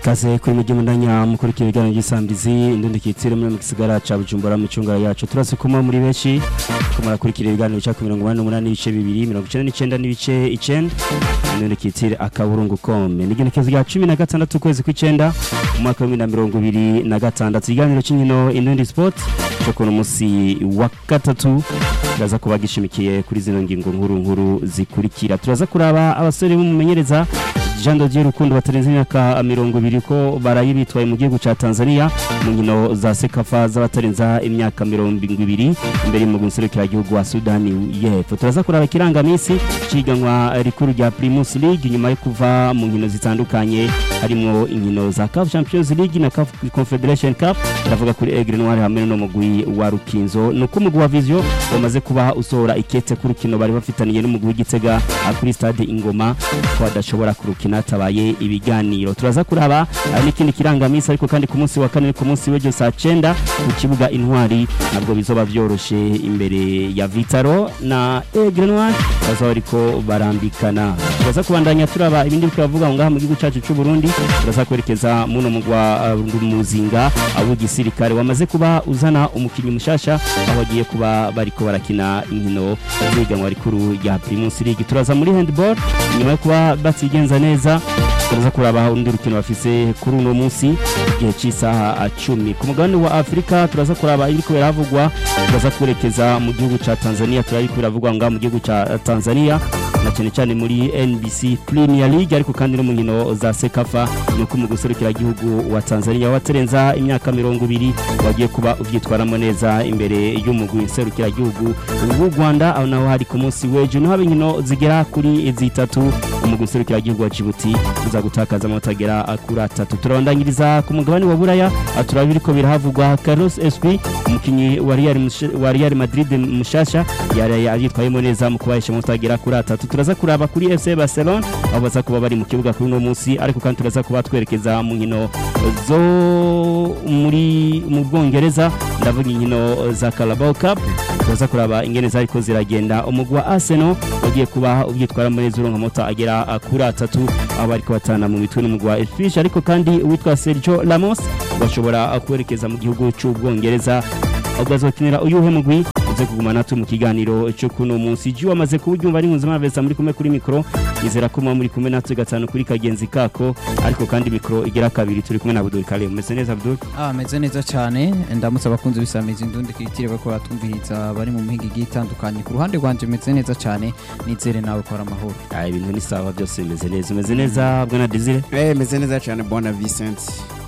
kaze kuri mujyi mundanya mukurikira ibiganiro by'isambizi indundi kitsire muri mu gisigara ca Bujumbura mu cungara yacu turase kuma muri benshi ko murakurikira ibiganiro cya 88 n'ibice bibiri 99 n'ibice 9 indundi kitsire akaburungu kome n'igenekezo rya 16 ukwezi kw'icenda mu mwaka wa 2026 ikiganiro cy'inkino indundi sport cyo kuno musi wa gatatu turaza kuba gishimikiye kuri zino ngingo nkuru nkuru zikurikira turaza kuraba abasore b'umumenyereza Jean Dodier Rukundo batarenze imyaka mirongo ibiri ko baraye bitwaye mu gihugu ca Tanzania mu nkino za Sekafa z'abatarenza imyaka mirongo ibiri imbere mu guserukira igihugu wa Sudani y'Epfo turaza kuraba kirangamisi ciganwa rikuru rya Primus League nyuma yo kuva mu nkino zitandukanye harimo inkino za CAF Champions League na CAF Confederation Cup turavuga kuri Aigle Noir hamwe no mugwi wa Rukinzo nuko umugwi wa Vision wamaze kuba usohora ikete ku rukino bari bafitaniye n'umugwi w'Igitega kuri stade Ingoma ko adashobora kurukina tabaye ibiganiro turaza kuraba n'ikindi kirangamisi ariko kandi ku munsi wa kane ku munsi w'ejo saa 9 ku kibuga intwari nabwo bizoba byoroshe imbere ya Vitaro na Aigle Noir bazaba ariko barambikana turaza kubandanya turaba ibindi bikavuga ngaha mu gihugu cyacu cy'u Burundi turaza kwerekeza muno mugwa uh, muzinga abo gisirikare wamaze kuba uzana umukinyi mushasha aho agiye kuba bariko barakina inkino z'iganwa rikuru rya Primus League turaza muri handball nyuma yo kuba batigenza neza turaza kuraba undi rukino bafise kuri uno munsi igihe cy'isaha cumi ku mugabane wa Afrika turaza kuraba ibiriko biravugwa turaza kwerekeza mu gihugu ca Tanzania turariko biravugwa ngaha mu gihugu ca Tanzania na cyane cyane muri NBC Premier League ariko kandi no mu nkino za Sekafa nuko mu guserukira igihugu wa Tanzania waterenza imyaka mirongo ibiri wagiye kuba uvyitwaramo neza imbere y'umugwi serukira igihugu w'u Rwanda aho naho hari ku munsi w'ejo no haba inkino zigera kuri zitatu umugwi serukira igihugu wa Djibouti uza gutakaza amanota agera kuri atatu turabandanyiriza ku mugabane wa Buraya turaba biriko birahavugwa Carlos Esprit umukinyi wa Real wa Real Madrid mushasha yari yitwayemo neza mu kubahesha amanota agera kuri atatu turaza kuraba kuri FC Barcelona aho baza kuba bari mu kibuga kuri uno munsi ariko kandi turaza kuba twerekeza mu nkino zo muri mu Bwongereza ndavuga inkino za Carabao Cup turaza kuraba ingene zariko ziragenda umugwi wa Arsenal wagiye kuba ubyitwaramo neza uronka amanota agera kuri atatu aho bariko batana mu mitwe n'umugwi wa Ipswich ariko kandi uwitwa Sergio Ramos bashobora kwerekeza mu gihugu cy'Ubwongereza ugazokinira uyuhe mugwi uze kuguma natwe mu kiganiro cyo kuno munsi ji wamaze kubyumva ari nkunzima vesa muri kumwe kuri mikro nizera ko muri kumwe natwe gatanu kuri kagenzi kako ariko kandi mikro igera kabiri turi kumwe na Abdul Karim meze neza Abdul ah meze neza cyane ndamutse abakunzi bisamiza indundi kitire bako batumviriza bari mu mihinga igiye itandukanye ku ruhande rwanje meze neza cyane nizere nawe ko ari amahoro ah ibintu ni sawa byose bimeze neza umeze neza bwana Desire eh meze neza cyane bwana Vincent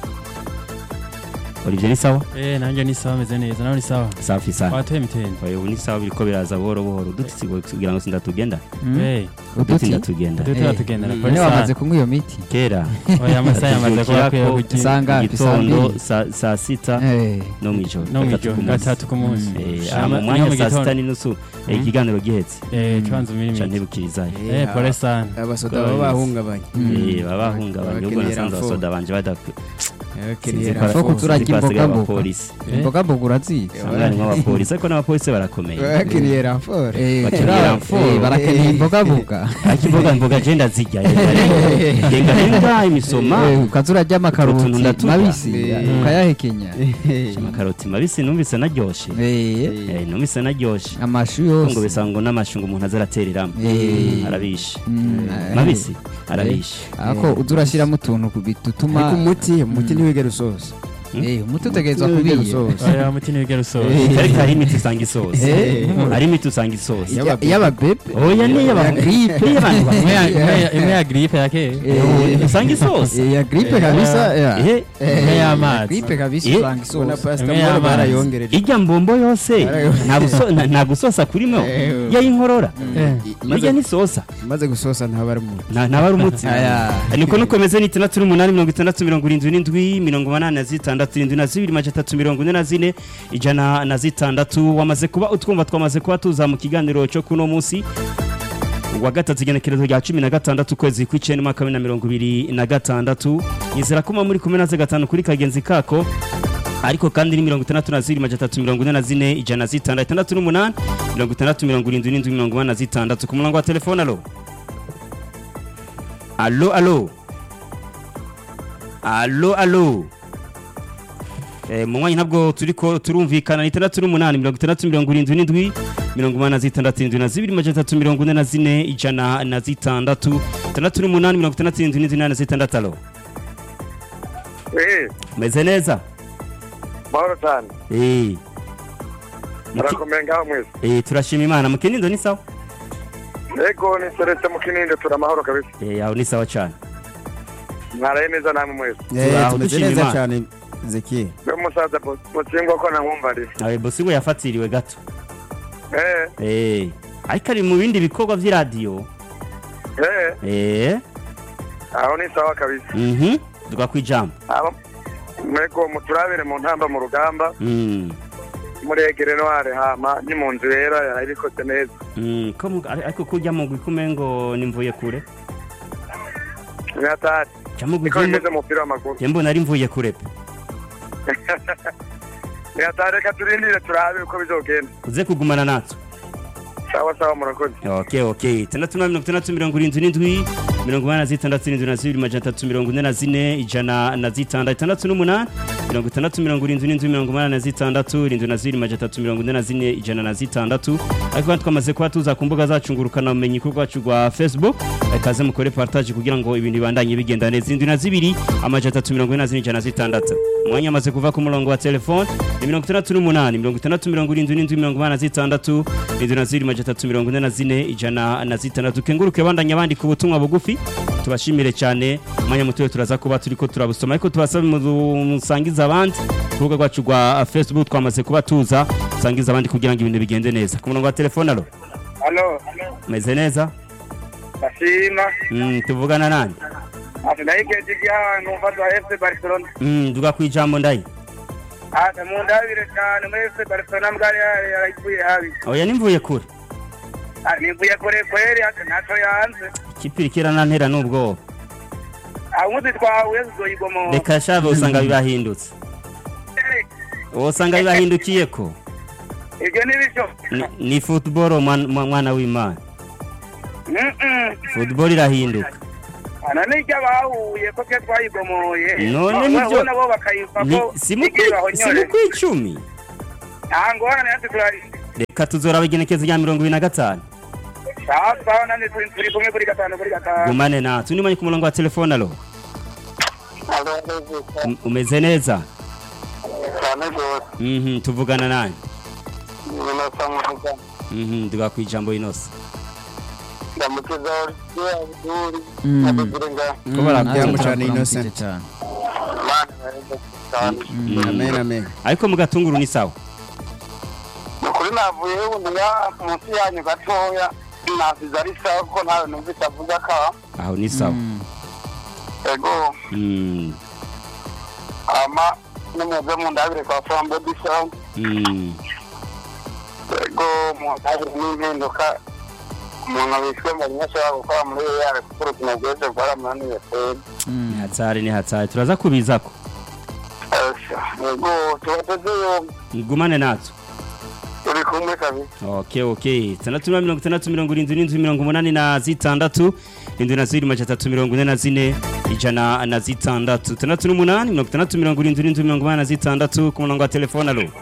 Olivier ni sawa Eh nanje ni sawa meze neza nawe ni sawa safi sana wateye mitende oye ubu ni sawa biriko biraza buhoro buhoro dutsi kugira ngo sindatugenda eh dutsi uduti ndatugenda Duti turatugenda none wamaze kunywa iyo miti kera oya amasaha yamaze kuba kwiye kugira Sanga- igitondo saa saa sita eh no mwijoro no gatatu mwijoro ku munsi. gatatu ku munsi Eh, Shama- aha mu niyo mwanya mu saa gitondo. sita n'inusu eh, Mm. ikiganiro gihetse eh tubanza ca imirimo ntibukirizayo eh pole sana abasoda Kwa baba Vincent. bahungabanye Eh, baba bahungabanye ubwo Bakenera nasanze info. abasoda banje badakwiye bakeneye Foko raporo. turajya Sinzi ko hasigaye imboga mboga. abapolisi Eh? imboga mboga urazizi usanga harimo abapolisi ariko n'abapolisi barakomeye bakeneye raporo Eh, Bakeneye turi- ramforo. eh, barakeneye imboga mboga ariko imboga mboga agenda zirya yenga yenga imisoma Eh, ukaza urarya Utuntu amakaroti ndaturya. mabisi Eh. ukayahekenya amakaroti mabisi numvise naryoshe Eh, Eh, numvise naryoshe amashu ngo yose bisanga ngo n'amashu ngo umuntu azaratereramo Eh. arabishe Mm, eh. mabisi arabishe ako uza urashyiramo utuntu bituma ariko umuti umuti ntiwigera usoza Eh, umuti utegerezwa Umuti ntiwigera kubiye usoza oya muti nibigera usoza ariko hari imiti usanga isoza Eh. hari imiti usanga isoza Yaba- y'ababebe oya niyo ya gripe y'abantu imwe ya- bakuru imwe ya- imwe ya gripe ya kera Eh, usanga isoza eh, ya gripe kabisa ya. Eh, imwe y'amazi gripe kabisa Eh. usanga ubona isoza pasita Imwe mbona y'amazi. barayongereje irya mbombo yose nta guso- nta- nta gusosa kurimo Eh. yayinkorora eh burya nisosa maze gusosa ntaba ari umuntu nta ntaba ari umutsi Aya. niko nukomeze ni itandatu n'umunani mirongo itandatu mirongo irindwi n'indwi mirongo umunani na zitandatu irindwi na zibiri majana atatu mirongo ine na zine ijana na zitandatu wamaze kuba utwumva twamaze kuba tuza mu kiganiro cyo kuno munsi wa gatatu igenekerezo rya cumi na gatandatu ukwezi kw'icenda umwaka wa bibiri na mirongo ibiri na gatandatu nizera ko muba muri kumwe naze gatanu kuri kagenzi kako ariko kandi ni mirongo itandatu na zibiri majana atatu mirongo ine na zine ijana na zitandatu itandatu n'umunani mirongo itandatu mirongo irindwi n'indwi mirongo inani na zitandatu ku murongo wa telefone alo alo alo alo alo Eh, mu mwanya ntabwo turiko turumvikana ni itandatu n'umunani mirongo itandatu mirongo irindwi n'indwi mirongo umunani na zitandatu irindwi na zibiri majana atatu mirongo ine na zine ijana na zitandatu itandatu n'umunani mirongo itandatu irindwi n'indwi na zitandatu alo Eh, meze neza mahoro cyane Eh. Muki- murakomeye ngaho mwese Eh, turashima imana mu kinindo ni sawa ego ni seretse mu kininde turi amahoro kabisa Eh, aho ni sawa cyane mwaraye neza namwe mwese Eh, Turaho tumeze dushima neza Imana. cyane Ezekiel we musaza mutsingwa ko nankumvariye abe bosi we yafatiriwe gato eh Eh, ariko ari mu bindi bikorwa by'iradiyo eh Eh, aho ni sawa kabisa mhm duga kwijambo abo mwego muturabire mu ntamba mu rugamba Mm. muregere noire hama ni mu nzu yera yarabikoze neza Mm, ko mu- ari- ariko kurya mu gwikume ngo nimvuye kure ni hatari cyangwa niko gwikume bimeze mu mupira w'amaguru Jye mbona ari mvuye kure pe ni hatari reka turindire turabe uko bizogenda uze kugumana natwe sawa sawa murakoze okay okay itandatu na mirongo itandatu mirongo irindwi n'indwi mirongo inani na zitandatu irindwi na zibiri majana atatu mirongo ine na zine ijana na zitandatu itandatu n'umunani mirongo itandatu mirongo irindwi n'indwi mirongo inani na zitandatu irindwi na zibiri majana atatu mirongo ine na zine ijana na zitandatu ariko kandi twamaze kuba tuza ku mbuga zacu ngurukana ubumenyi kuri rwacu rwa facebook kaze mukore partage kugira ngo ibintu bibandanye bigenda neza irindwi na zibiri amajana atatu mirongo ine na zine ijana na zitandatu umwanya amaze kuva ku murongo wa telefone ni mirongo itandatu n'umunani mirongo itandatu mirongo irindwi n'indwi mirongo inani na zitandatu irindwi na zibiri majana atatu mirongo ine na zine ijana na zitandatu kenguruke bandanya bandika ubutumwa bugufi tubashimire cyane umwanya mutoya turaza kuba turiko turabusoma ariko tubasabe mu- musangize abandi ku rubuga rwacu rwa facebook twamaze kuba tuza musangize abandi kugira ngo ibintu bigende neza ku murongo wa telefone alo halo meze neza ndashima mm, tuvugana nani ati nayigeje igihantu mfata wa fc barcelona mm, duga ku ijambo ndayi ati mundabire cyane muri fc barcelona mbwari yarayivuye habi oya nimvuye kure Ah, nivuye kure kweri ati ntacyo yanze kipirikira nantera n'ubwoba amuzi twahuye tuzoyigomora reka shave usanga bibahindutse usanga bibahindukiye ko ibyo ni bityo Ni- ni football mwan- mwa- mwana w'imana Mm-mm. football irahinduka ana n'icyo bahuye ko twe twayigomoye None Bo- nibyo- bo nabo bakayiva Ni- ko si mu igihe kwi- bahonyore. si mu kwicumi nta ngorane yose turari reka tuzora igenekezo rya mirongo ibiri na gatanu sawa sawa nani turi turi kumwe kuri gatanu kuri gatanu gumane natwe nimanye ku murongo wa telefone alo Um- umeze neza cyane rwose Mhm, tuvugana nani inota muvuga Mhm, duga ku ijambo inose ndamukiza olivier abduri Mm. abigire nga Ko barabyanga natwe cyane turakuramukije Innocent. cyane mani yareze cyane Mm. amen amen ariko mu gatunguru ni sawa ni ukuri navuye ubundi nga munsi yanyu gatoya nasize ari sawa kuko ntawe numvise avuga ka aho ni sawa Mm. ego Mm, ama nimuze mundabire kwa fambo disa mm. ego mundabire n'impinduka umuntu wishwe mu nyinshi ashobora gukora muri yare kuko urukino rwese rwaramunaniye kweri Mm. ni hatsari ni hatsari turaza kubizako ego tubateze yombi gumane natwe turi kumwe kabisa okay okay itandatu na mirongo itandatu mirongo irindwi n'indwi mirongo umunani na zitandatu irindwi na zibiri majana atatu mirongo ine na zine ijana na zitandatu itandatu n'umunani mirongo itandatu mirongo irindwi n'indwi mirongo umunani na zitandatu ku murongo wa telefone alo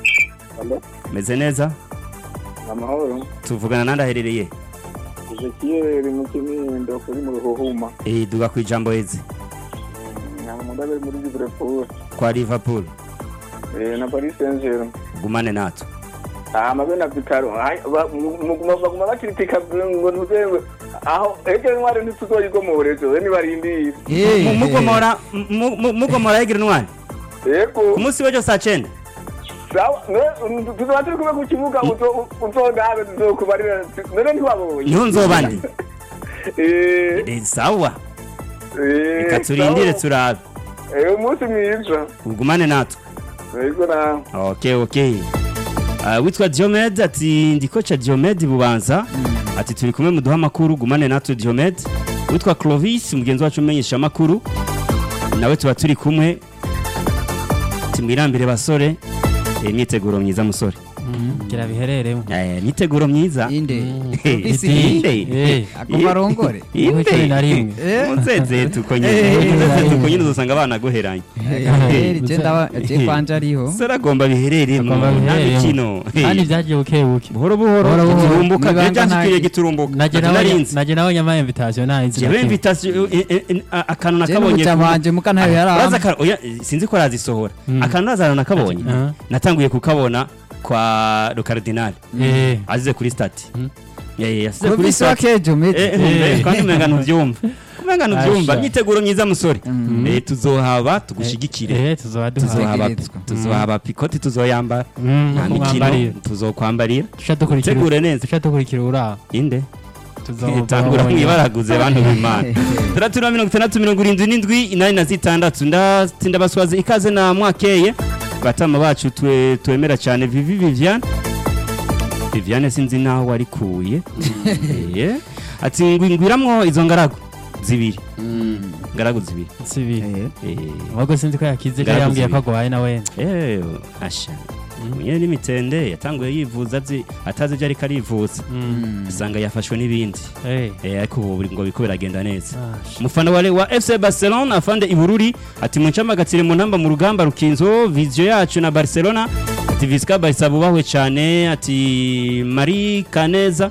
meze neza amahoro tuvugana nandi aherereye ezekiel mu kinindo kuri mu ruhuhuma eh duga ku ijambo heze ntamundabire muri liverpool kwa liverpool na paris saint germain gumane natwe amabe na vitaro baguma bakiritika ngo ntuzewe aho ejo ntwari ntituzoyigomore zo nibarindire Eh, Mu- eh, mugomora mu- mu- mugomora yegira ntwari yego ku munsi w'ejo saa cyenda sawa ne- tuzoba turi kumwe ku kibuga uzo- uzondabe tuzokubarira none ntiwabonye niho nzoba ndi Eh, Eh, sawa eh, reka turindire sawa. turabe Eh, umunsi mwiza ugumane natwe yego nawe okay okay uh, witwa Diomed ati ndi kocha Diomed bubanza ati turi kumwe muduha amakuru gumane natwe Diomed witwa Clovis mugenzi wacu umenyesha amakuru nawe tuba turi kumwe timwirambire basore Eh, imyiteguro myiza musore gira bihereremo Eh, niteguro myiza inde Eh, isi inde Eh, agoma arongore Wowe cumi na rimwe. munzeze tuko nyine Eh. munzeze tuko nyine uzosanga abana guheranye Eh, je ndaba je kwanje ariho saragomba bihereremo Agomba nta bihereremo. mikino kandi byagiye buke buke buhoro buhoro Buhoro buhoro. giturumbuka Nibanga byajanjikiriye nta- giturumbuka naje Ati nawe narinzi naje nawe nyama invitation narinzi jewe invitation eh, eh, eh, a- akantu je nakabonye n'umuca ku- wanje muka ntayo Uraza yaramba aka- oya, sinzi ko arazisohora Mm. akantu nazana nakabonye Aha. natanguye kukabona kwa le cardinal eh azize kuri stati Mm. Yeah, yeah, yasize kuri Provinsi wa stati Kejo Eh, mete eh, kandi umenga ntubyumva umenga ntubyumva Asha. myiteguro myiza musore Mm. Eh, tuzohaba tugushigikire eh tuzoba duhaye tuzohaba Tuzegerezwa. tuzohaba pikoti tuzoyambara Mm, nta mikino kumwambarira tuzokwambarira duca dukurikira tegure neza duca dukurikira ura inde tuzoba tangura mwibaraguze bantu b'imana tandatu na mirongo itandatu mirongo irindwi n'indwi inani na zitandatu ndatinda baswaze ikaze na mwakeye batama bacu twe twemera cyane vivi viviane viviane sinzi naho warikuye Eh, ati ngwingwiramwo izo ngaragu zibiri ngaragu zibiri sibi Eh, ahubwo sinzi ko yakize ko Ngaragu yambwiye ko zibiri. agwaye na wene eh, asha munye n'imitende yatanguye yivuza azi atazi ibyo ariko arivuza usanga yafashwe n'ibindi eh Eh, ariko ubu ngo biriko biragenda neza ah, umufana wa, wa FC Barcelona afande Ibururi ati muncamagatsire mu ntamba mu rugamba rukinzo vizio yacu na Barcelona ati Visca Barca bubahwe cyane ati Marie Kaneza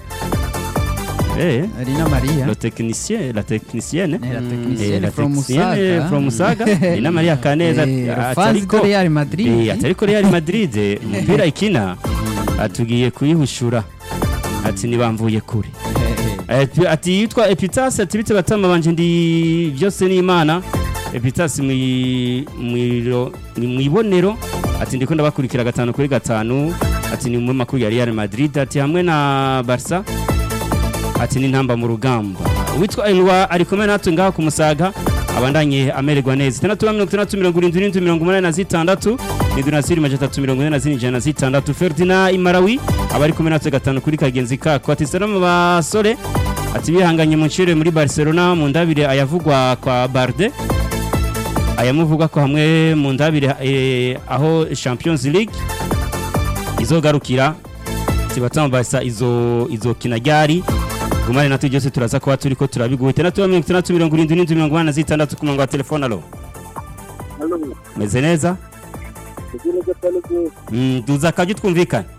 eh Rina Maria le technicien la technicienne Eh, la Eh, technicienne la from technicienne Musaga. from Musaga Rina Maria Kaneza Eh, ati Fanzi ariko de Real Madrid eh, ati ariko Real Madrid umupira ikina atugiye kuyihushura ati nibamvuye kure Eh, eh. Eh, ati yitwa epitasi ati bite batama banje ndi byose ni imana epitasi mwi- mwiro- ni mwibonero ati ndiko ndabakurikira gatanu kuri gatanu ati ni mu makuru ya Real Madrid ati hamwe na Barca ati ni ntamba mu rugamba witwa Elwa ari kumwe natwe ngaha ku Musaga abandanye amererwa neza itandatu na mirongo itandatu mirongo irindwi n'indwi mirongo umunani na zitandatu ni dunasiri majana atatu mirongo ine na zine ijana na zitandatu Ferdinand Imarawi abari kumwe natwe gatanu kuri kagenzi kako ati salamu basore ati bihanganye mu ncire muri Barcelona mu ndabire ayavugwa kwa Barde ayamuvugwa ko hamwe mu ndabire eh, aho Champions League izogarukira tibatama Barca izo izokina ryari gumane natwe byose turaza kuba turiko turabiguha itandatu na mirongo itandatu mirongo irindwi n'indwi mirongo inani na zitandatu ku murongo wa telefone alo meze neza Mm, duza akajya twumvikana